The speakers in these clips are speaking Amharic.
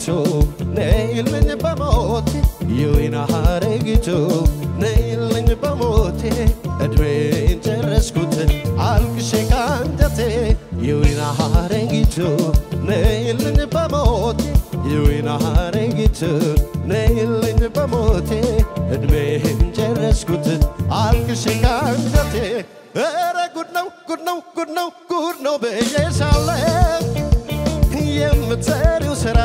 ነይልኝ በሞቴ የወይን ሐረጊቱ ነይልኝ በሞቴ እድሜን ጨረስኩት አልቅሼ ካንጀቴ የወይን ሐረጊቱ ነይልኝ በሞቴ የወይን ሐረጊቱ ነይልኝ በሞቴ እድሜን ጨረስኩት አልቅሼ ካንጀቴ ኧረ ጉድ ነው ጉድ ነው ጉድ ነው ጉድ ነው ብዬሻለሁ የምትሰሪው ስራ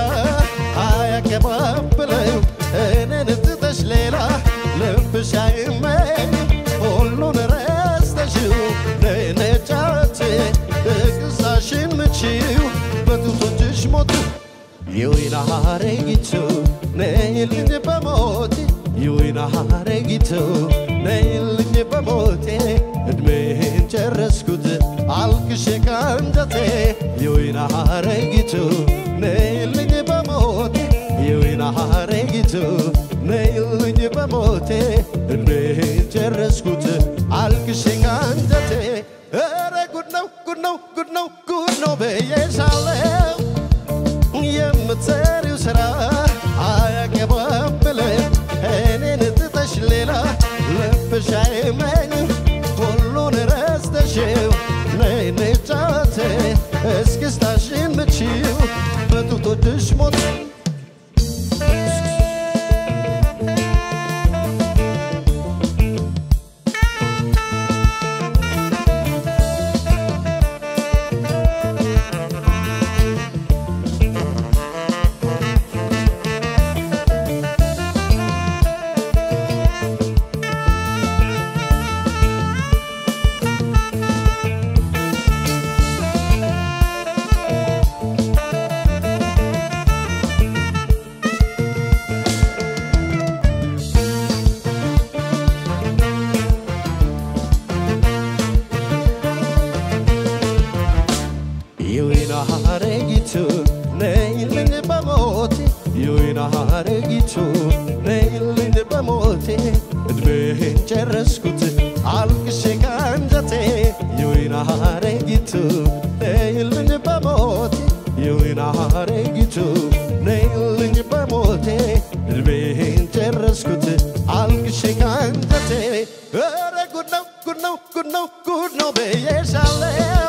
አያቀባብለው እኔን ትተሽ ሌላ ልብሽ አይመኝ ሁሉን ረስተሽው ነነጫት እቅሳሽን ምቺው በጡቶችሽ ሞቱ የወይን ሐረጊቱ ነይልኝ በሞቴ የወይን ሐረጊቱ ነይልኝ በሞቴ እድሜን ጨረስኩት አልቅሼ ካንጀቴ የወይን ሐረጊቱ ነይልኝ በሞቴ የወይን ሐረጊቱ ነይልኝ በሞቴ እድሜን ጨረስኩት አልቅሼ ካንጀቴ ኧረ ጉድ ነው ጉድ ነው ጉድ ነው ጉድ ነው ብዬሻለሁ የምትሰሪው ስራ አያቀባብልም እኔን ትተሽ ሌላ ልብሽ አይመኝም ሁሉን ረስተሽው ነይ ንጫወት እስክስታሽን ምቺው በጡቶችሽ ሞት የወይን ሐረጊቱ ነይልኝ በሞቴ የወይን ሐረጊቱ ነይልኝ በሞቴ እድሜን ጨረስኩት አልቅሼ ካንጀቴ የወይን ሐረጊቱ ነይልኝ በሞቴ የወይን ሐረጊቱ ነይልኝ በሞቴ እድሜን ጨረስኩት አልቅሼ ካንጀቴ ኧረ ጉድ ነው ጉድ ነው ጉድ ነው ጉድ ነው ብዬሻለሁ